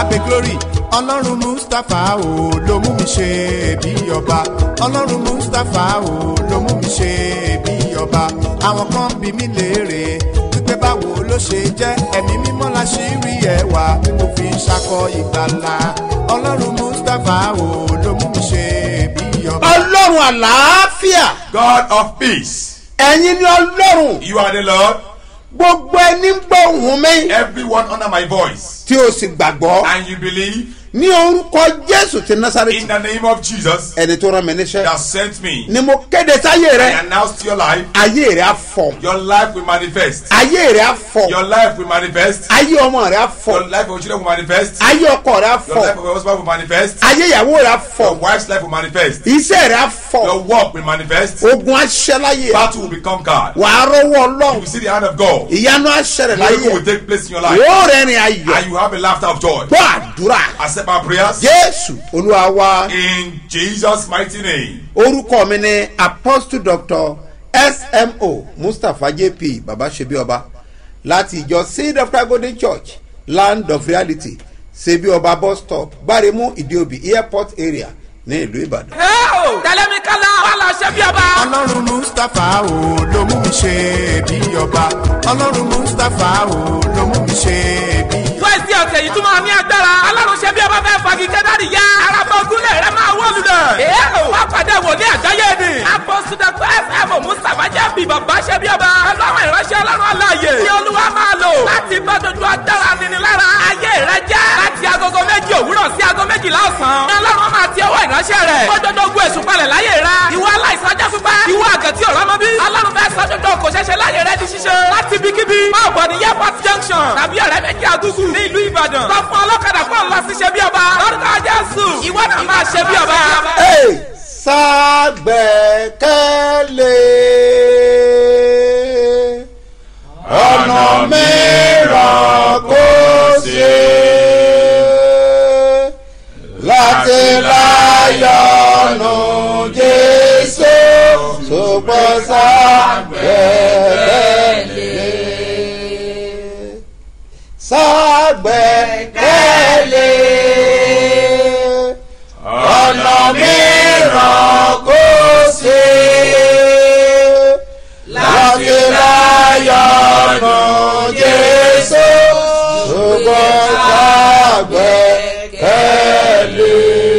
pé glory ọlọ́run mustapha o ló mú mi ṣe bí ọba ọlọ́run mustapha o ló mú mi ṣe bí ọba àwọn kan bí mi léèrè wípé báwo ló ṣe jẹ́ ẹ̀mí mímọ́ la ṣì rí ẹwà tí mo fi ń ṣakọ ìgbàlà ọlọ́run mustapha o ló mú mi ṣe bí ọba. ọlọ́run àlàáfíà God of peace. ẹ̀yin ni ọlọ́run You are the Lord. gbogbo ẹni ń gbọ́ ohùn mi Everyone under my voice. tí o sì gbàgbọ́ And you believe ní orúkọ jésù ti in násàrẹ́tì the name of Jesus ẹni tó rán mi níṣẹ́ that sent me. ni mo kéde sáyé I rẹ announced your life. ayé rẹ á fọ Your life will manifest. ayé rẹ á fọ Your life will manifest. ayé ọmọ rẹ á Your fọ life of your children will manifest. ayé ọkọ rẹ á Your life fọ of your husband will manifest. ayé ìyàwó rẹ á Your fọ wife's life will manifest. iṣẹ́ rẹ á fọ Your work will manifest. ogun aṣẹ́láyé Battle will be conquered. wàá rọwọ́ You ọlọ́run will see the hand of God. ìyanu aṣẹ́rẹ̀ Miracle láyé will take place in your life. yóò rẹ́rìn ayọ̀ And you have a laughter of joy. gbọ́ àdúrà Accept my prayers. jésù olúwa wa In Jesus' mighty name. orúkọ mi ni apostle doctor smo mustapha jp babaṣebíọba láti ìjọ seed of christ golden church land of reality ṣebíọba bus stop gbáremú ìdíòbí airport area ní ìlú ìbàdàn. tẹ̀lé mi kálá wà lọ ṣe bí ọba. ọlọ́run mustapha o ló mú mi ṣe bí ọba ọlọ́run mustapha o ló mú mi ṣe bí ọba. wẹ́ẹ̀sì ọ̀sẹ̀ yìí tún máa ní agbára. alárùn ṣe bí ọba fẹ́ fagi kẹ́dárì yá. araba ogunlẹ̀ rẹ máa wọ́ lulẹ̀. èèyàn wá pàdé wòlé àgbáyé ni. apọ́sùdẹ̀kọ̀ fm mustapha jẹ́ bí bàbá ṣe bí ọba. ọlọ́run ìránṣẹ́ ọlọ́run aláàyè. tí olúwa máa lò. láti bá dodo agbára nini lára. ayé rẹ jẹ́. láti agogo méjì òwúrọ̀ sí ago méjìlá ọ̀sán. ọlọ́run máa ti ọwọ́ ìránṣẹ́ rẹ̀. kójọ́dọ̀ ogun èṣù palẹ̀ láyé rẹ. ìwọ aláìsàn jẹ́ pípẹ́. ìwọ àgàtì ọ̀rọ̀ mọ́ bí. ọlọ́run fẹ́ sọ dodo kò ṣẹṣẹ láyé rẹ di ṣíṣe. láti ibikíbi. máa bọ̀ ní airport junction. tàbí ọ̀rẹ́ méjì àgùgù ní ìlú ìbàdàn. sọ fún ọlọ́kadà fún ọ̀la sí ṣe bí ọba. lórúkọ jésù ìwọ náà máa ṣe bí ọba. Hey, ságbẹ́kẹ̀lé ọ̀nà mìíràn kò ṣe láti láyọ̀nù jésù ṣùgbọ́n ságbẹ́kẹ̀lé ságbẹ́kẹ̀lé ọ̀nà mìíràn kò sí láti láyọ̀nù jésù ṣùgbọ́n ságbẹ́kẹ̀lé.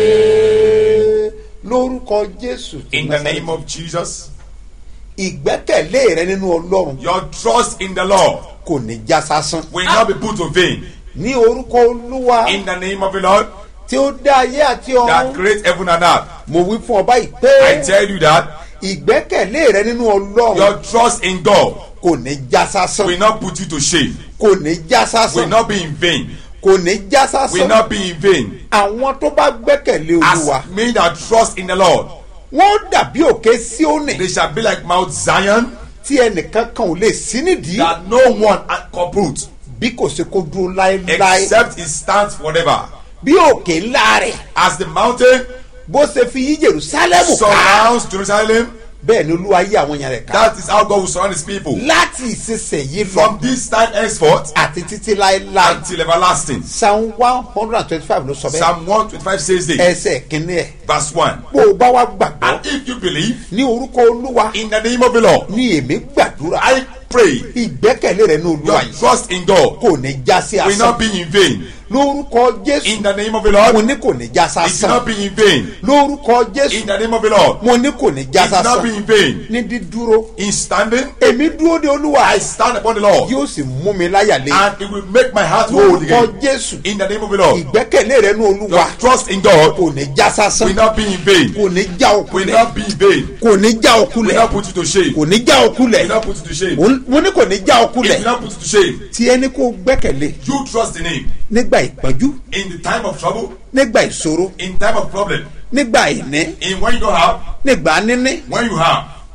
lórúkọ jésù ti In the Násárẹ́tì, name of Jesus. ìgbẹ́kẹ̀lé rẹ nínú ọlọ́run Your trust in the Lord kò ní já sásán will not be put to vain. ní orúkọ olúwa In the name of the Lord tí ó dá ayé àti that ọ̀run creates heaven and earth. mo wí fún ọba yìí I pé tell you that ìgbẹ́kẹ̀lé rẹ nínú ọlọ́run your trust in God kò ní já sásán will not put you to shame, kò ní já will sásán not be in vain, kò ní já will sásán not be in vain. àwọn tó bá gbẹ́kẹ̀lé olúwa As me that trust in the Lord, wọ́n dàbí òkè síónì they shall be like Mount Zion tí ẹnìkan kan ò lè sí nídìí that no one can uproot bí kò ṣe kó dúró láéláé except it stands forever. bí òkè ńlá rẹ̀ As the mountain bó ṣe fi yí jerusalemu ká surrounds Jerusalem, bẹ́ẹ̀ ni olúwa yí àwọn èèyàn rẹ̀ ká that is how God will surround his people. láti ìsinsìnyí lọ From this time henceforth àti títí láéláé until everlasting. psalm one hundred and twenty-five ló sọ bẹ́ẹ̀ Psalm 125 says this, ẹsẹ̀ kínní ẹ̀ verse 1. bó o bá wá gbàgbọ́ And if you believe ní orúkọ olúwa in the name of the Lord, ní èmi gbàdúrà I pray ìgbẹ́kẹ̀lé rẹ ní olúwa your yìí trust in God kò ní já sí will not asán be in vain. lórúkọ jésù In the name of the mo Lord, ní kò ní já it will sásán not be in vain. lórúkọ In jésù the name of the Lord, mo ní kò ní já it will not be sásán in vain. ní dídúró In standing, èmi dúró de olúwa I stand upon the Lord, yóò sì mú mi láyà lé and it will make my heart whole lórúkọ again. jésù In the name of the Lord, ìgbẹ́kẹ̀lé rẹ ní olúwa your trust in God kò ní já sásán will not be in vain. kò ní já Will òkulẹ̀ not be in vain. kò ní já Will òkulẹ̀ not put you to shame. kò ní já òkulẹ̀ Will not put you to shame. mo ní kò ní já It òkulẹ̀ will not put you to shame. tí ẹni kò gbẹ́kẹ̀lé You trust in Him nígbà ìpọ́njú in the time of trouble, nígbà ìṣòro in time of problem, nígbà ìní in when you don't have, nígbà níní when you have.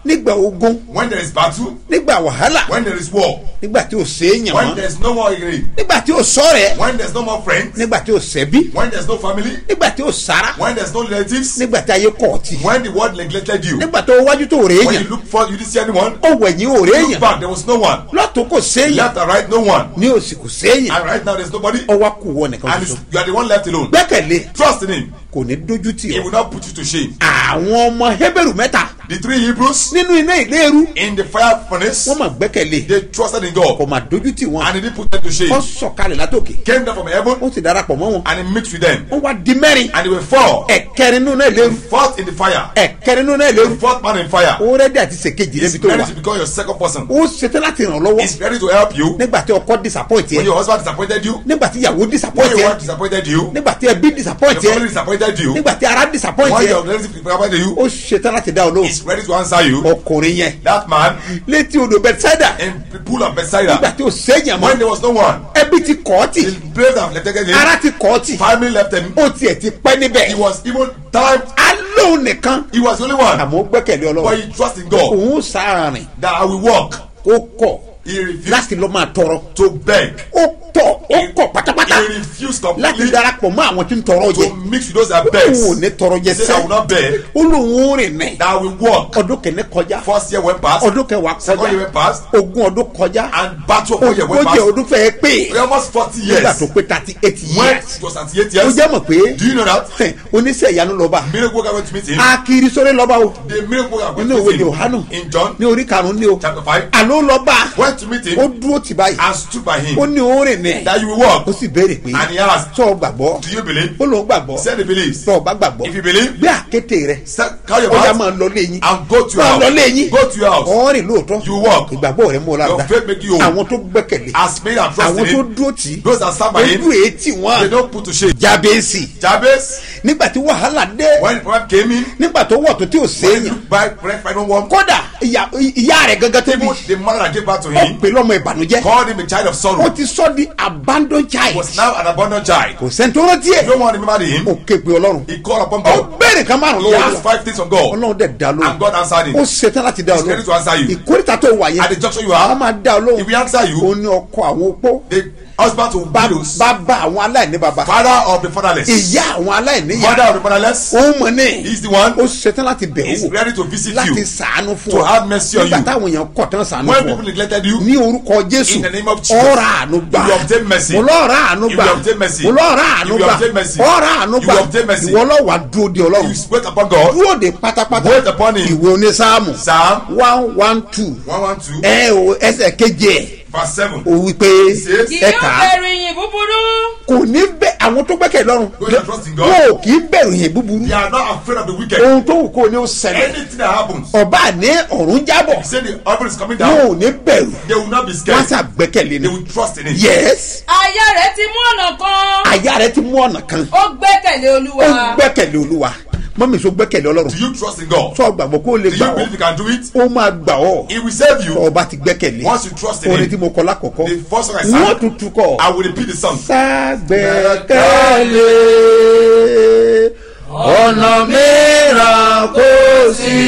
nígbà ogun when there is battle, nígbà wàhálà when there is war, nígbà tí ò séèyàn when mọ́ there is no more agree, nígbà tí ò sọ̀rẹ́ when there is no more friends, nígbà tí ò sẹ́bí when there is no family, nígbà tí ò sára when there is no relatives, nígbà tí ayé kọ̀ ọ̀tì when the world neglected you, nígbà tó wájú tó rèé when yàn you look for you didn't see anyone, ó wẹ̀yìn ò rèé look yàn back there was no one, lọ́tún kò séèyàn left and right no one, ní òsì kò séèyàn and right now there is nobody, ọwọ́ kù wọ nìkan and ṣoṣo it's- you are the one left alone. gbẹ́kẹ̀lé Trust in him. kò ní dójú tì He ọ́ will not put you to shame. àwọn ọmọ hébérù mẹ́ta The three Hebrews nínú iná ìléru in the fire furnace, wọ́n mà gbẹ́kẹ̀lé they trusted in kò God mà dójú tì wọ́n and he didn't put them to shame. wọ́n sọ̀kalẹ̀ látòkè Came down from heaven wọ́n sì darapọ̀ mọ́ wọn and he mixed with them. wọ́n wá di mẹ́rin And they were four. ẹ̀kẹrin nínú iná ìléru Fourth in the fire. ẹ̀kẹrin nínú iná ìléru The fourth man in fire. ó rẹ́dí àti ṣèkejì He's níbi tó ready wà to become your second person. ó ṣetán láti ràn ọ́ lọ́wọ́ He's ready to help you nígbà tí ọkọ disappoint when yẹ your husband disappointed you, nígbà tí ìyàwó when disappoint your yẹ wife disappointed you, nígbà tí ẹbí disappoint your family yẹ disappointed you, nígbà tí ara disappoint when yẹ your relative disappointed you, ó ṣetán láti dá ọ lóhùn he's ready to answer you. ọkùnrin yẹn That man létí odò bẹ̀tẹ́dà in the pool of nígbà Bethsaida, tí ó séèyàn when mọ́ there was no one, ẹbí ti kọ́ ọ́ tì the place have left him, ara ti kọ́ ọ́ tì family left him, ó tiẹ̀ ti pẹ́ níbẹ̀ he was even time, alóhùn nìkan he was the only one. àmọ́ ó gbẹ́kẹ̀lé But ọlọ́run he trust in God òun ó sáàrin that I will walk. ó kọ̀ He refused láti lọ́ máa tọrọ to beg. ó tọ̀ ó kọ̀ pátápátá He refused láti completely darapọ̀ mọ́ àwọn tí ń tọrọ jẹ to mix with those that òun ò beg. ní tọrọ jẹ He said, I will sẹ́ not beg. ó lóun ó rìn ní That I will walk. ọdún kìíní kọjá First year went past. ọdún kẹwàá Second year kọjá went past. ogún ọdún kọjá And battle of four year went ogójì past. ọdún fẹ́ẹ́ pé Almost forty nígbà years. tó pé thirty eight When years it was at eight ó years. jẹ́ mọ̀ pé Do you know that? oníṣẹ́ ìyanu lọ́ba Miracle worker went to meet him. akiri sórí lọ́ba o The miracle worker went nínú to ìwé meet him. yohanu In John ní orí karùn-ún ní o chapter five. àló lọ́ba Went to meet ó him dúró tì báyìí and stood by ó him. ní orin ní That you will walk. ó sì béèrè pé And he asked, sọ gbàgbọ́ Do you believe? ó lóun gbàgbọ́ He said he believes. sọ ọba gbàgbọ́ If you believe, gbé àkété rẹ start, carry your ó yá bags máa lọ léyìn and go to your máa lọ house. léyìn Go to your house. ọ̀rìn lóòótọ́ You walk. ìgbàgbọ́ rẹ mú ọ Your lára faith make you whole. àwọn tó gbẹ́kẹ̀lé As made and trust àwọn in tó him. dúró tì í Those that stand by ojú him, èétì they wọn don't put to shame. jábẹ́sì Jabez, nígbà tí wàhálà dé when the prophet came in, nígbà tó wọ̀ tó tí ò when he séèyàn looked back, bread find no one. kódà ìyá ìyá rẹ̀ gangan tó bí Even the mother that gave birth to ó him pè lọ́mọ ìbànújẹ́ called him a child of ó sorrow. ti sọ di abandon child Was now an abandoned child. kò sẹ́ni tó rántí ẹ̀ No one remembered him. ó ké pe ọlọ́run He called upon ó God. béèrè kan márùn He lọ́wọ́ asked five things from God. ọlọ́run dẹ̀ dá And lóhùn God answered ó him. ṣetán láti dá He's ready to answer ọlọ́run you. ìkórìtà tó wà At the yẹn junction you wọ́n are, máa dá he ọlọ́run will answer ó you. ní ọkọ àwọn opó The husband to bá widows, bá bá àwọn aláìní baba father of the fatherless, ìyá àwọn aláìní mother yá of the fatherless. ó mọ̀ ní He's the one ó ṣetán láti bẹ̀ He's ọ́ wò ready to visit láti you. sàánú fún To ọ have mercy on nígbà you. táwọn èèyàn kọ̀ tán sàánú When fún people ọ neglected you, ní orúkọ jésù In the name of Jesus. ọ̀rọ̀ àánú gbà You will obtain mercy. mo lọ́ọ̀rọ̀ àánú You gbà will obtain mercy. mo lọ́ọ̀rọ̀ àánú You will gbà obtain mercy. ọ̀rọ̀ àánú You gbà will obtain mercy. ìwọ lọ́wọ́ dúró de ọlọ́run you wait upon God. dúró de pátápátá Wait upon him. ìwé onísáàmù Psalm one one two 112, ẹ o ẹsẹ̀ keje ẹ̀ verse 7. o wí pé says, kì ẹ yóò kà á bẹ̀rù ìyìn búburú kò ní bẹ àwọn tó gbẹ́kẹ̀ lọ́rùn Those that trust in God. wọn ò kì í bẹ̀rù yẹn búburú They are not afraid of the wicked. ohun tó wù kó ní ó ṣẹlẹ̀ Anything that happens, ọba ní ọ̀run jábọ̀ say the heaven is coming wọn down, ò ní bẹ̀rù they will not be wọn scared. sà gbẹ́kẹ̀lé They ni will trust in it. yes aya rẹ̀ ti mú ọ̀nà kan àyà rẹ ti mú ọ̀nà kan ó gbẹ́kẹ̀lé ó olúwa gbẹ́kẹ̀lé olúwa mọ́mí so gbẹ́kẹ̀lé ọlọ́run Do you trust in God? sọ gbàgbọ́ kó o lè Do gbà you ọ́ believe you can do it? ó máa gbà ọ́ He will save you. tọ́ ọba ti gbẹ́kẹ̀lé Once you trust in orin him. tí mo kọ lákọ̀ọ́kọ́ The first song I wọ́n sang, tuntun kọ I will repeat the song. ságbẹ́kẹ̀lé ọ̀nà mìíràn kò sí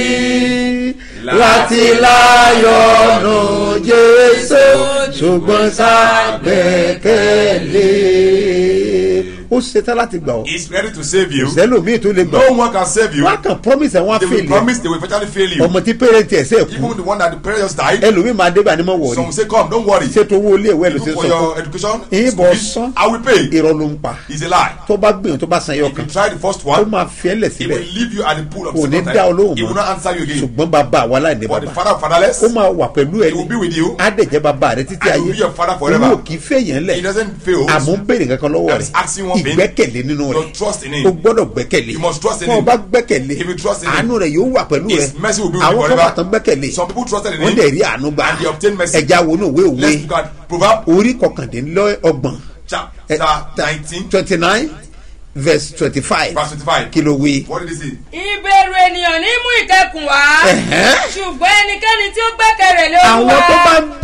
láti láyọ̀ nù jésù ṣùgbọ́n ságbẹ́kẹ̀lé ó ṣetán láti gbà ọ́ He's ready to save you. sẹ́lòmíì tó lè gbà No ọ́ one can save you. wọ́n á kàn promise ẹ̀ wọ́n á They will fèlè promise they will eventually fail you. ọmọ tí pẹ́rẹ́ntì ẹ̀ sẹ́ kú Even the one that the parents died, ẹlòmíì máa débà ní mọ̀ wọ̀rí some will say, Come, don't worry. ṣètò owó ilé ìwé ẹ̀ ló ṣe Even for sọ fún your education, Ìbọn school fees, sán. I will pay. irọ́ ló ń pa It's a lie. tó bá gbìyànjú tó bá san ẹyọ If you kan try the first ó one, máa fi ẹ́ lẹ̀ he síbẹ̀ will leave you at the pool of kò ní second dá ọ time. lóhùn He will mọ́ not answer you again. ṣùgbọ́n bàbá àwa láìní But the bàbá father of fatherless, ó máa wà pẹ̀lú ẹ he will be with you. á dẹ̀ jẹ́ bàbá rẹ títí And he ayé will be your father forever. òun ò kì í fẹ̀yàn He lẹ̀ doesn't fail. àmọ́ ń béèrè kankan lọ́wọ́ I'm rẹ̀ asking one thing. ìgbẹ́kẹ̀lé nínú rẹ̀ Your trust in o him. gbọ́dọ̀ gbẹ́kẹ̀lé You must trust in fún him. ọba gbẹ́kẹ̀lé If you trust in him, àánú rẹ̀ yóò wà pẹ̀lú rẹ̀ His mercy will be with you àwọn kan forever. wà tán gbẹ́kẹ̀lé Some people trusted in wọ́n him. dẹ̀ rí àánú gbà And they obtain mercy. ẹja wo ní òwe òwe Let's look at Proverbs orí kọkàndínlọ́gbọ̀n chapter 19, twenty nine verse twenty five verse 25. kí ló wí. What did he say? ìbẹ̀rù ènìyàn ní mú ìkẹkùn wá Ẹ̀hẹ́n. ṣùgbọ́n ẹnikẹ́ni tí ó gbẹ́kẹ̀rẹ̀ lé àwọn olúwa tó bá ń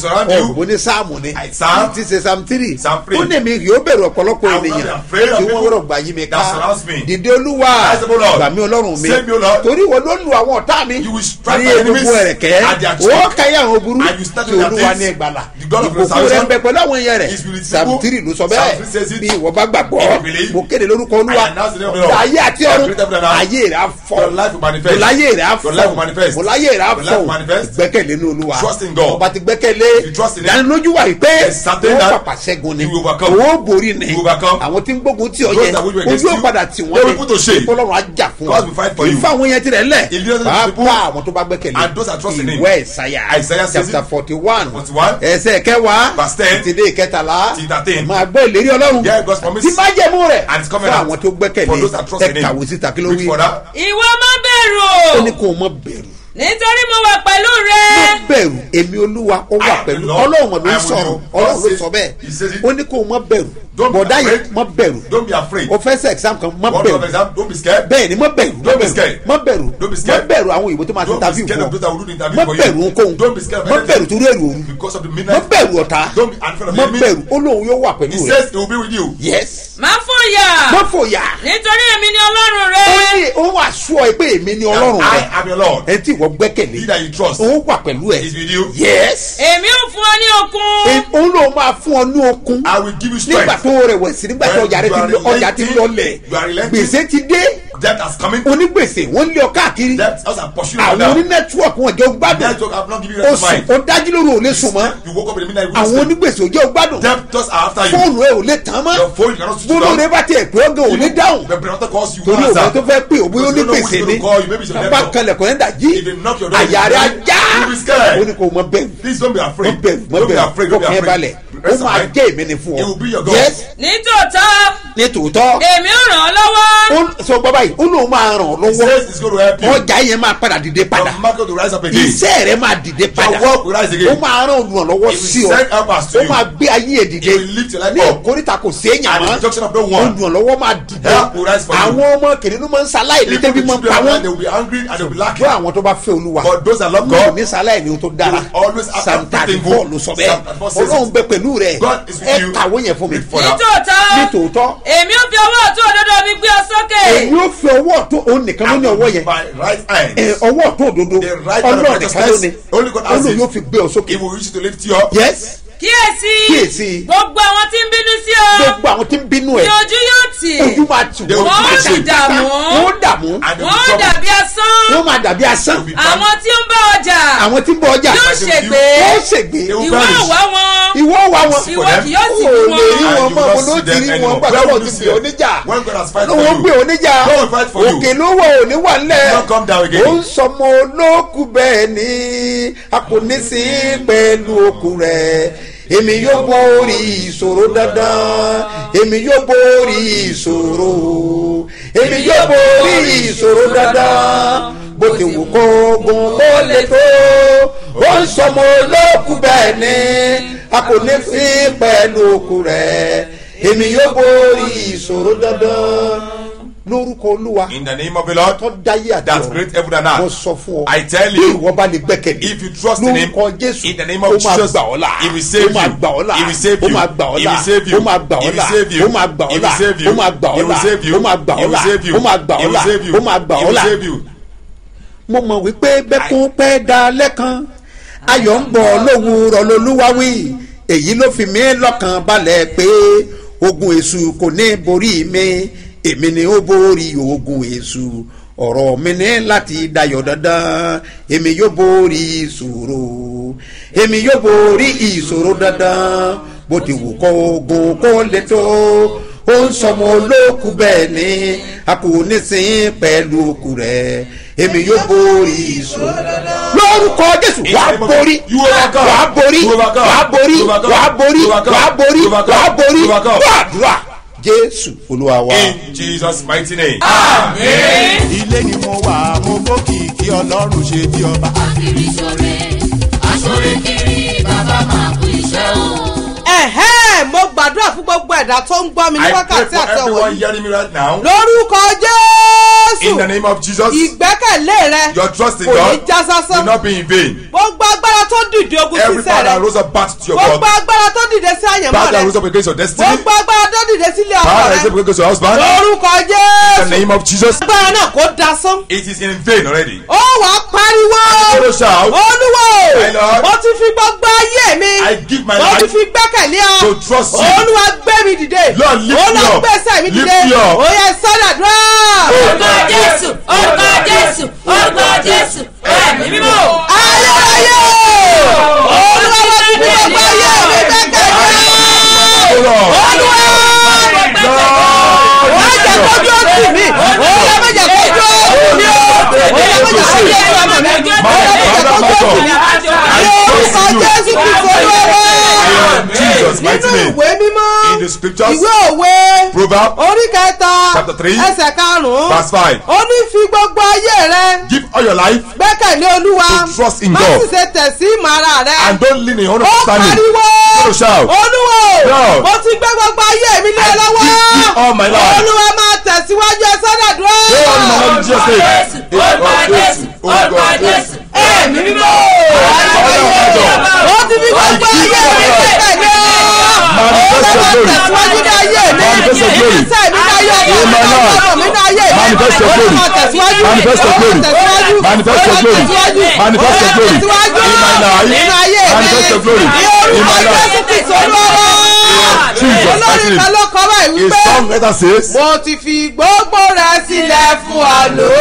surround you. ọ̀gbọ́n ní sáàmù ni Psalm. ti ṣe psalm three Psalm three. ó ní mi yóò bẹ̀rù ọ̀pọ̀lọpọ̀ I will not be ènìyàn afraid Prayer tí of wọ́n people rọ̀ gbà yí mi ká that surrounds me. dìde olúwa Ask the Lord. gbà mí ọlọ́run mi Save me, O Lord. torí wo ló lu àwọn ọ̀tá mi You will strike ní my enemies egungun ẹ̀rẹ̀kẹ́ at their ó cheek. káyà àwọn burú And you start tí with their olúwa things. ní ìgbàlà The God of ìkòkò rẹ̀ salvation ń bẹ pẹ̀lú àwọn èèyàn rẹ̀ is with his psalm people. three ló sọ Psalm bẹ́ẹ̀ three says it. bí ìwọ bá gbàgbọ́ If you believe, mo kéde lórúkọ olúwa I announce the name of the Lord. ayé àti I ọ̀run create heaven and earth. ayé rẹ̀ á fọ́ Your life will manifest. mo láyé rẹ̀ á Your life will fọ́ manifest. mo láyé rẹ̀ á Your life will fọ́ manifest. gbẹ́kẹ̀lé ní olúwa Trust in God. ọba ti gbẹ́kẹ̀lé If you trust in him, ìdánilójú wà yìí pé there's certain wọ́n that pàpà ṣẹ́gun ni you will overcome. owó borí ni You will overcome. àwọn tí ń gbógun tí ọ Those yẹ that will be against ojú you, ọ̀padà tí they wọ́n will put to shame. ìfọlọ́run á jà fún God will fight for you. ìfọ àwọn yẹn tirẹ̀ lẹ̀ If you don't know the people, pàápàá àwọn tó bá gbẹ́kẹ̀lé and those that trust in him. ìwé ìsáyà Isaiah says chapter it. forty one 41, ẹsẹ̀ kẹwàá verse 10, tìdé ìkẹtàlá till 13. máa gbọ́ ìlérí ọlọ́run Yeah, God's promise. tí má jẹ̀mú rẹ̀ And his fún covenant. àwọn tó gbẹ́kẹ̀lé For those that trust ẹ in him. kàwé síta kí ló Read wí further. ìwọ má bẹ̀rù ó ní kó o mọ bẹ̀rù nítorí mo wà pẹ̀lú rẹ má bẹ̀rù èmi olúwa ó wà I am pẹ̀lú the Lord. ọlọ́run ló I ń am with sọ̀rọ̀ you. ọlọ́run God ló says- sọ bẹ́ẹ̀ he says it. ó ní kó o mọ bẹ̀rù Don't be bọ̀dá yẹn afraid. mọ bẹ̀rù Don't be afraid. o fẹ́ sẹ́ exam kan mọ One bẹ̀rù of exam, don't be scared. bẹ́ẹ̀ ni mọ bẹ̀rù Don't be mọ scared. bẹ̀rù mọ bẹ̀rù Don't be mọ scared. bẹ̀rù àwọn òyìnbó tó máa ti Don't be interview scared fún of those that will do the ọ interview mọ for you. bẹ̀rù ohunkóhun Don't be scared of mọ anything. bẹ̀rù torí èrò òru Because of the mọ midnight. bẹ̀rù ọ̀tá Don't be afraid of mọ the enemy. bẹ̀rù ó lóun yóò wà pẹ̀lú He rẹ̀ says he will be with you. yes má fòyà mọ fòyà nítorí èmi ni ọlọ́run rẹ ó ní òun àṣọ ẹ pé èmi ni ọlọ́run I rẹ am your Lord. ẹ tí ìwọ gbẹ́kẹ̀lé He that you trust òun wà pẹ̀lú ẹ is with you. yes èmi ò fún ọ ní okun òun ló máa fún ọ ní okun I will give you nígbà strength. tó rẹwẹsì nígbà tí When ọjà rẹ you ti are lọ ọjà ti relenting, lọlẹ̀ you are relenting. gbèsè ti dé Debt has coming. onígbèsè wọ́n lé ọ káàkiri Debt also pursuing you àwọn now. oní nẹ́tíwọ̀kì wọn jẹ́ ó gbádùn Network have not given you ó rest of sùn mind. ó dájú lóru ò lè sùn mọ́ You woke up in the midnight. àwọn wisdom. onígbèsè ò jẹ́ ó gbádùn Debtors are after you. fóònù ẹ ò lè tán mọ́ Your phone you cannot switch it bólú rẹ on. bá tiẹ̀ pé ọgàn ò lè dáhùn The brother calls you. torí answer. òun tó fẹ́ pé òbí Because you don't know who's onígbèsè gonna ni call you. Maybe it's your bàbá network. kanlẹ̀kùn ẹ̀ dàjí If they knock your door, àyà rẹ̀ you ajá will be scared. ó ní kò mọ bẹ́ẹ̀ Please don't be afraid. mọ bẹ̀rù mọ Don't be bẹ̀rù afraid. Don't be kọkàn ẹ afraid. balẹ̀ ó Rest of máa mind. jẹ́ èmi ni fún It will be your ọ God. yes nítòótọ́ ní tòótọ́ èmi ò ràn ọ́ lọ́wọ́ ó sọ gbọ́ báyìí ó lóun máa ràn ọ́ He lọ́wọ́ says it's going to help you. ọjà yẹn máa padà dìde padà Your market will rise up again. iṣẹ́ rẹ máa dìde padà Your work will rise again. ó máa rán olùrànlọ́wọ́ He will sí ọ send helpers to ó you. máa gbé ayé ẹ̀ dìde He will lift your life ní up. ìkórìtà kò séèyàn At the mọ́ junction of no one. olùrànlọ́wọ́ máa dìde Help will rise for you. àwọn ọmọ kìnìún máa ń ṣaláì ní Even tẹ́bí the máa ń children pa of wọ́n man, they will be angry and they will be lacking. fún àwọn tó bá fẹ́ olúwa But those that love wọn ò God, ní ṣaláì ní ohun tó dára they will always have psalm thirty everything four good. ló sọ Psalm bẹ́ẹ̀ 34 says ọlọ́run it. bẹ pẹ̀lú rẹ God is with ẹ you. kàwé yẹn fún mi Read further. nítòótọ́ ní tòótọ́ èmi ò fi ọwọ́ ọ̀tún òdodo mi gbé ọ sókè èyí ó fi ọwọ́ tó òun nìkan ló ní ọwọ́ yẹn My right hand. ẹ, ọwọ́ tó òdodo The right hand of ọlọ́run nìkan ló ní righteousness. Only God has olóyún it. yóò fi gbé ọ sókè He will use it to lift you up. yes kíyèsí Kíyèsí. gbogbo àwọn tí ń bínú sí ọ gbogbo àwọn tí ń bínú ní ẹ ojú yóò tì ojú máa tì They will wọ́n be máa ashamed. dàmú wọ́n dààmú And they will wọ́n be troubled. dàbí asán wọ́n máa dàbí asán They will be àwọn tí ń bá ọjà àwọn tí ń bọ ọjà yóò ṣègbé wọ́n ṣègbè They will ìwọ perish. àwá wọn ìwọ wa wọn ìwọ them. kì yóò sì o bí lè rí wọn wọn And mọ you will mo not ló see ti them rí wọn anymore. gbàgbọ́ Where lọ will ti you pè see them? oníjà When God has fight ló for wọ́n you. gbé oníjà God will fight for you. òkè ló wọ òní wà ńlẹ̀ Don't come down again. ó ń sọmọ olókù bẹ́ẹ̀ ni a kò ní sí pẹ̀lú okùn rẹ̀ èmi yóò borí ìṣòro dandan èmi yóò borí ìṣòro èmi yóò borí ìṣòro dandan bó ti wù kó gun kó lè tó ó ń sọmọ olókù bẹ́ẹ̀ ni a kò ní sí pẹ̀lú okùn rẹ̀ èmi yóò borí ìṣòro dandan lórúkọ olúwa In the name of the Lord, tó dáyé àti that ọ̀run great heaven and mo earth. sọ fún ọ I tell bí you, ìwọ bá lè gbẹ́kẹ̀lé if you trust in him, lórúkọ jésù in the name ó of máa Jesus, gbà ọ́ là he will save ó máa you. gbà ọ́ là He will save ó you. máa gbà ọ́ He là will save you. ó máa gbà He ọ́ will là save you. ó máa gbà He ọ́ will là save you. ó máa gbà He ọ́ will là save you. ó máa gbà He ọ́ will là save you. ó máa gbà He ọ́ will là save you. ó máa gbà He ọ́ will là save you. mo mọ̀ wípé bẹ́kún pẹ́ da lẹ́kan ayọ̀ ń bọ̀ lówùúrọ̀ lolúwawí èyí ló fi mí lọ́kàn balẹ̀ pé ogun èṣù kò ní borí mi èmi ni ó borí ogun èṣù ọ̀rọ̀ mi ní láti dayọ̀ dandan èmi yóò borí ìṣòro èmi yóò borí ìṣòro dandan bó ti wù kó ogun kó lè tó ó ń sọmọ olókù bẹ́ẹ̀ ni a kò ní sin pẹ̀lú okù rẹ̀ èmi yóò borí ìṣòro lórúkọ jésù wàá borí You overcome. wàá borí You overcome. wàá borí You overcome. wàá borí You overcome. wàá borí You overcome. wàá borí You overcome. gbàdúrà jésù olúwa wa. In Jesus' mighty name. ilé ni mo wà mo bókìkí ọlọ́run ṣe bí ọba. kiri sore asore kiri bàbá máa kú iṣẹ́ o. ẹ̀hẹ́ mo gbàdúrà fún gbogbo ẹ̀dá tó ń gbọ́ mi ní I pray wákàtí for àti ọ̀wọ́ everyone yìí hearing me right now. lórúkọ jésù In the name of Jesus, ìgbẹ́kẹ̀lé rẹ your trust in kò ní God já will sásán not be in vain. gbogbo agbára tó dìde ogun Every sísẹ power rẹ that rose up back to your gbogbo God, agbára tó dìde sí àyànmọ́ power that rẹ rose up against your destiny, gbogbo agbára tó dìde sílé ọkọ power that rẹ rose up against your husband, lórúkọ in the jésù name of Jesus, agbára náà kò dasán it is in vain already. ó wàá pariwo Follow shout, olúwo My Lord. mo ti fi gbogbo ayé mi I give my mo ti life fi gbẹ́kẹ̀lé ọ to trust you. olúwa gbé mi dìde Lord, lift me olúwa up. gbèsè mi Lift dìde me up. ó yẹ sọ́dàdúrà. orúkọ jésù orúkọ jésù orúkọ jésù ẹ̀mí mímọ́. ayérayé olúwa mo ti fi gbogbo ayé mi gbẹ́kẹ̀lé Oh, Lord. olúwa wọ́n jẹ́ kójú òsì mi olúwa má jẹ́ kójú òsì mi o olúwa má jẹ́ kójú òsì ọmọ mi olúwa má jẹ́ kójú òsì mi orúkọ jésù kìí olúwa In Jesus' mighty nínú name. ìwé mímọ́ In the scriptures, ìwé òwe Proverbs orí kẹta Chapter three, ẹsẹ̀ karùn-ún verse five. ó ní fi gbogbo ayé rẹ Give all your life gbẹ́kẹ̀lé olúwa To trust in má God. sì ṣe tẹ̀ sí ìmọ̀ ara rẹ and don't lean in your own ó understanding. pariwo Follow shout. olúwo Lord. mo ti gbé gbogbo ayé mi lé I lọ́wọ́ give you all my life. olúwa máa tẹ̀síwájú ẹ sọ́dọ̀dúrà Say all in the name of Jesus name. jésù orúkọ jésù orúkọ jésù ẹ̀mí mímọ́ ó ti fi gbogbo ayé mi gbẹ́kẹ̀lé Manifest your glory. tẹ̀síwájú ní ayé mi Manifest your glory. ìgbésẹ̀ mi ní ayé mi In my life. ọ̀rọ̀ mi ní ayé mi Manifest your glory. Olúwa tẹ̀síwájú Manifest your glory. tẹ̀síwájú Manifest your glory. tẹ̀síwájú Manifest your glory. tẹ̀síwájú In my life. nínú ayé mi Manifest your glory. ní In orúkọ my life. jésù kristu olúwa Jesus, olórí mighty kan name. ló kọ́ báyìí A wípé song letter says, mo ti fi gbogbo rẹ̀ sílẹ̀ fún àlọ́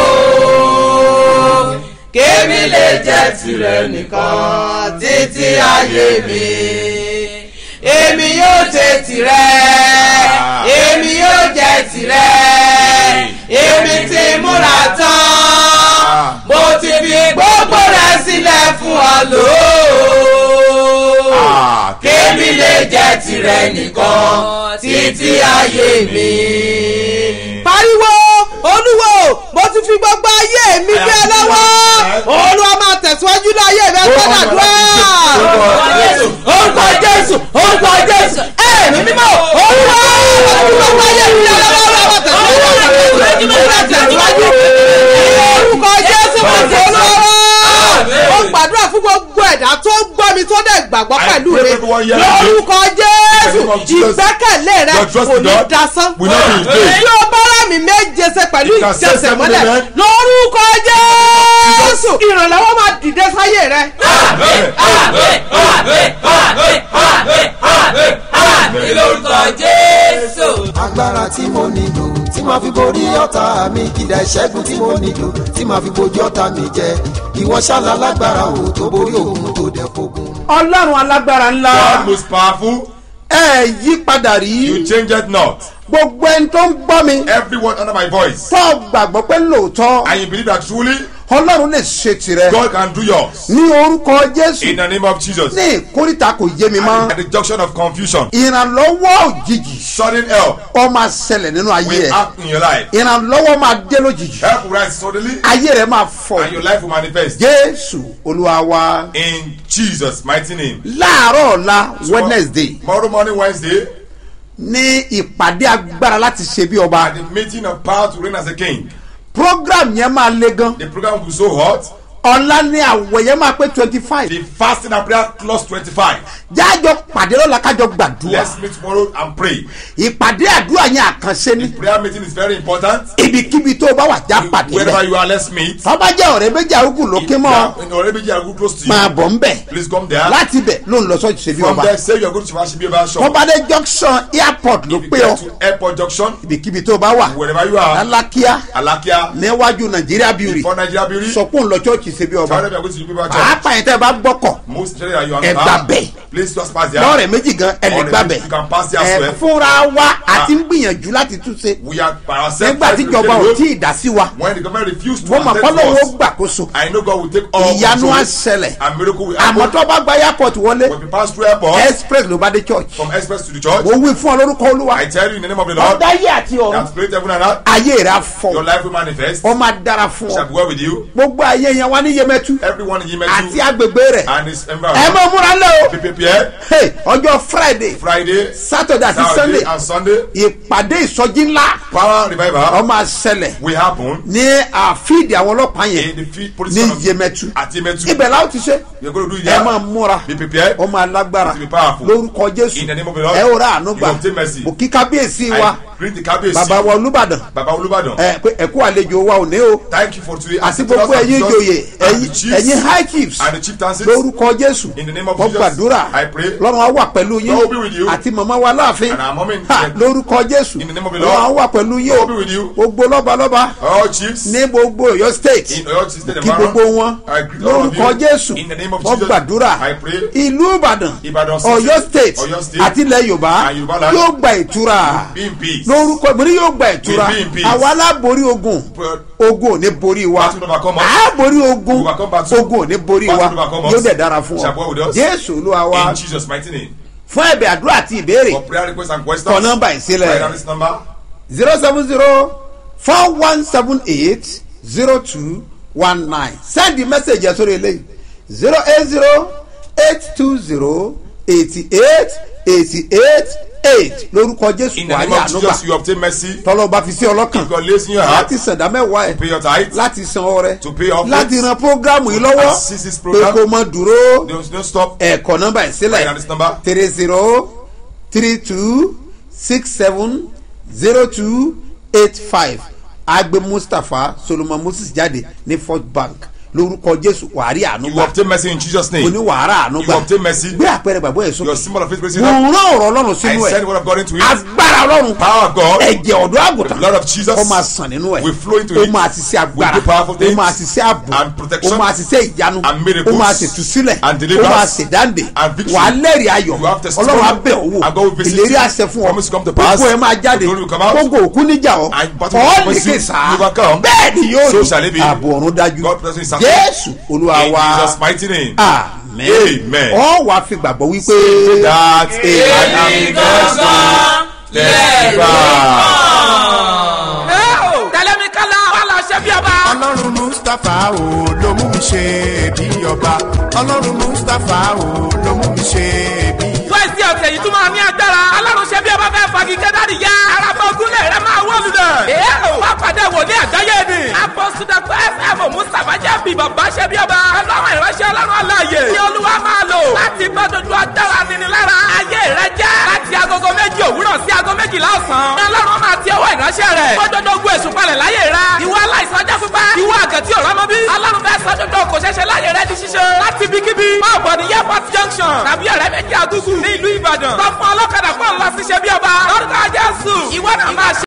kémi lè jẹ́ tirẹ̀ nìkan títí ayé mi èmi yóò jẹ́ tirẹ̀ èmi yóò jẹ́ tirẹ̀ èmi ti múra tán mo ti fi gbogbo rẹ̀ sílẹ̀ fún àlọ́ Ah, kémi lè jẹ́ tirẹ̀ nìkan títí ayé mi. pariwo olúwo mo ti fi gbogbo ayé mi gbé ẹ lọ́wọ́ olúwa máa tẹ̀síwájú ní ayé mi ẹgbẹ́ nàdúrà. orúkọ jésù orúkọ jésù ẹ̀mí mímọ́ olúwa mo ti fi gbogbo ayé mi gbé ẹ lọ́wọ́ olúwa máa tẹ̀síwájú olúwa tẹ̀síwájú orúkọ jésù mo ti olúwa ó gbàdúrà fún gbogbo ẹ̀dá tó ń gbọ́ mi tó dẹ̀ gbàgbọ́ I pẹ̀lú pray rẹ for everyone here lórúkọ jésù In the name of Jesus, ìgbẹ́kẹ̀lé rẹ your trust kò in ní God dasán will not be in vain. tí o bá rà mí méje ṣe pẹ̀lú You can say ìjẹsẹ̀ seven mọ́lẹ̀ amen. lórúkọ jésù ìrànlọ́wọ́ máa dìde sáyé rẹ. lórúkọ jésù. agbára tí mo nílò tí màá fi borí ọ̀tá mi kìdá ìṣẹ́gun tí mo nílò tí màá fi bojú ọ̀tá mi jẹ ìwọ ṣálá lágbára o tó borí òun tó dẹ̀ fogun. ọlọ́run alágbára ńlá God most powerful, ẹ yí padà you rí change it not. gbogbo ẹni tó ń gbọ́ mi Everyone under my voice, tó gbàgbọ́ pé lóòótọ́ and you believe that truly ọlọ́run lè ṣe tirẹ̀ God can do yours. ní orúkọ jésù In the name of Jesus. ní ìkórìtà kò yé mi mọ́ At the junction of confusion, ìrànlọ́wọ́ òjijì sudden help ó máa ṣẹlẹ̀ nínú ayé will ẹ̀ act in your life. ìrànlọ́wọ́ máa dé lójijì Help will rise suddenly, ayé rẹ̀ máa fọ̀ and your life will manifest. jésù olúwa wa In Jesus' mighty name. láàárọ̀ ọ̀la wednesday Tomorrow morning, Wednesday, ní ìpàdé agbára láti ṣe bí ọba at the meeting of power to reign as a king, program yẹn máa le gan the program will be so hot. ọ̀la ní àwẹ̀ yẹn máa pé twenty five The fasting and prayer close 25. jájọ pàdé lọ́la kájọ gbàdúrà Let's meet tomorrow and pray. ìpàdé àdúrà yẹn àkànṣe ni Prayer meeting is very important. ibikíbi tó o bá wà já pàdé Wherever rẹ you are, let's meet. tọ́ba jẹ́ ọ̀rẹ́ méjì arúgbó lókè mọ́ In already be good close to máa you. bọ̀ ń bẹ̀ Please come there. láti bẹ̀ ló ń lọ sọ́ọ̀tì ṣe bí From ọba there, say you are going to Shivashi Biba shop. tọ́ba dé junction airport ló If you pé ọ get to Airport Junction, ibikíbi tó o bá wà wherever you are, lálákíá Alakia, níwájú nàìjíríà beauty before Nigeria Beauty, sọ pé òun lọ chọ́ọ̀chì ṣe bí tell ọba them you are going to Biba Church. pàápàá yẹn tẹ́ ẹ bá gbọ́kọ̀ Most tell that you are Ẹ gbà bẹ̀. Please just pass there. lọ́ọ̀rẹ̀ méjì gan ẹ lè Ọ̀rẹ́ gbà méjì, bẹ̀ you can pass there as ẹ well. fúnra wa àti ń gbìyànjú láti túnṣe We are by ourselves. nígbà tí trying to ìjọba get ò the tí road. ì dá sí wa When the government refused to wọ́n mọ̀ attend kọ́lọ́ to wo us, gbàkóso I know God will take all ìyanu á control. ṣẹlẹ̀ And miracle will àmọ́ happen. tó bá gba airport wọlé When we pass through airport, express ló bá dé church from express to the church, mo wí fún ọ lórúkọ olúwa I tell you in the name of the Lord, ọ̀dáyé àti ọ̀run that created heaven and earth, ayé rẹ̀ á your fọ life will manifest. ọ máa dára fún Shall ọ be well with you. gbogbo ayé yẹn wá ní yemẹtu Everyone in àti Yemetu agbègbè rẹ̀ and his ẹ environment. mọ̀ múra lẹ́ o Be prepared. Hey, ọjọ́ friday Friday, saturday àti Saturday, sunday and Sunday. ìpàdé ìsọjí ńlá Power revival ọmọ àṣẹlẹ̀ will happen ní àfíìdì àwọn ọlọ́pàá in yẹn the field police ní station of- yemẹtu at Yemetu. ibẹ̀ la ó ti ṣe You're going to do it ẹ there. máa múra Be prepared. ọmọ alágbára It will be powerful. lórúkọ jésù In the name of the Lord. ẹ ó ra àánú You gbà obtain mercy. mo kí kábíyèsí wa I greet the Kabiyesi. bàbá wa olúbàdàn Baba Olubadan. ẹ pé ẹkú àlejò wa ò ní o Thank you for today. àti And the gbogbo Lord ẹ̀yin and ìjòyè Jesus and the ẹ̀yin chiefs ẹ̀yin high chiefs and the chieftains. lórúkọ jésù In the name of mo Jesus, gbàdúrà I pray. lọ́run á wà pẹ̀lú yín Lord will be with you. àti màmá wa láàfin And our mom in Ha, the- lórúkọ jésù In the name of the lọ́run á Lord. wà pẹ̀lú yín Lord will be with you. gbogbo lọ́balọ́ba All chiefs ní gbogbo ọ̀yọ́ state in Oyo State kí gbogbo wọn I greet all of lórúkọ you. jésù In the name of mo Jesus, gbàdúrà I pray. ìlú ìbàdàn Ìbàdàn City, ọ̀yọ́ state Ọ̀yọ́ State, àti ilẹ̀ yorùbá and Yorùbá land yóò gba ìtura Be in peace. lórúkọ ìbírí yóò gba ìtura Be in peace. àwa aláborí ogun But ogun ò ní borí wa Battle overcome us. a borí ogun Overcome battle. ogun ò ní borí wa Battle overcome us. yóò dẹ̀ dára fún Shall go with ọ us. jésù olúwa wa in Jesus' mighty name. fún ẹ̀bẹ̀ àdúrà àti ìbéèrè For prayer requests and questions. kọ nọ́mbà ìsílẹ̀ Write down this number. zero seven zero four one seven eight zero two one nine send the message yẹn sórí eléyìí zero eight zero eight two zero eighty eight eighty eight eight lórúkọ jésù In the wàhálì name of ànúgbà Jesus, you obtain mercy. tọ́lọ́ba fi sí ọlọ́kàn God lays in your heart láti sàdá mẹ́wàá ẹ̀ pay your tithe. láti san ọrẹ To pay off láti debts. ran programu yìí lọ́wọ́ Assist this pé program. kó mọ dúró Don't, don't stop. ẹ̀kọ́ nọ́mbà ẹ̀ Write down sílẹ̀ this number. three zero three two six seven zero two eight five agbe mustapha solomon moses jáde ní fort bank lórúkọ jésù wàhálì You ànúgbà obtain mercy in Jesus' name. oníwàhálà You ànúgbà obtain mercy. gbé àpẹẹrẹ bàbá ẹ̀ Your sókè symbol of faith praise mo it up. rán ọ̀rọ̀ ọlọ́run I sínú send ẹ̀ what I've got into it. agbára ọlọ́run Power of God. ẹ̀jẹ̀ ọ̀dọ́ àgùntàn The blood of Jesus ó máa sàn nínú ẹ̀ will flow into ó it. máa ṣiṣẹ́ agbára Will do powerful ó things máa ṣiṣẹ́ ààbò and protection ó máa ṣiṣẹ́ ìyanu and miracles ó máa ṣètúsílẹ̀ and ó deliverance máa ṣèdáǹdè and victory. wà á lẹ́rìí ayọ̀ You have testimony. ọlọ́run abẹ́ òwò And God will visit ìlérí you. àṣẹ fún ọ Promise to come to pass. gbogbo ẹ máa jáde The glory will come out. gbogbo òkú níjà ọ And battle will ọ̀ come lè against you. ké sá You overcome. bẹ́ẹ̀ ni yóò So shall it be. ààbò ọ̀run dájú God bless you in success. jésù olúwa In wa Jesus' mighty name. amen Amen. ọ wàá fi gbàgbọ́ wípé That I am God's testify. tẹlẹmi kala wàhálà ṣe bí ọba. ọlọ́run mustapha o ló mú mi ṣe bí ọba ọlọ́run mustapha o ló mú mi ṣe bí ọba. fẹ́ẹ̀sì ọ̀sẹ̀ yìí tún máa ní agbára. alárùn ṣe bí ọba fẹ́ fagi kẹ́dárì ya. araba ogunlé rẹ máa wọ́ lulẹ̀. èèyàn wá pàdé wòlé àgbáyé ni. apọ́sùdàpọ̀ fm mustapha jẹ́ bí bàbá ṣe bí ọba. ọlọ́run ìránṣẹ́ ọlọ́run aláàyè. ní olúwa máa lò. láti gbọ́ dodo agbára nini lára. ayé rẹ jẹ́. láti agogo méjì òwúrọ̀ sí ago méjìlá ọ̀sán. ní ọlọ́run máa ti ọwọ́ ìránṣẹ́ rẹ̀. gbọ́dọ̀dọ̀ ogun èṣù palẹ̀ láyé rẹ. ìwọ aláìsàn ọjọ́ pípẹ́. ìwọ àgàtì ọ̀rọ̀ mọ́bí. ọlọ́run fẹ́ sọ dodo kò ṣẹṣẹ láyé rẹ di ṣíṣe. láti ibikíbi. máa bọ̀ ní airport junction. tàbí ọ̀rẹ́ méjì àgùgù ní ìlú ìbàdàn. sọ fún ọlọ́kadà pọ̀ ńlá síṣẹ́ bí ọba. lórúkọ jésù. ìwọ náà máa ṣe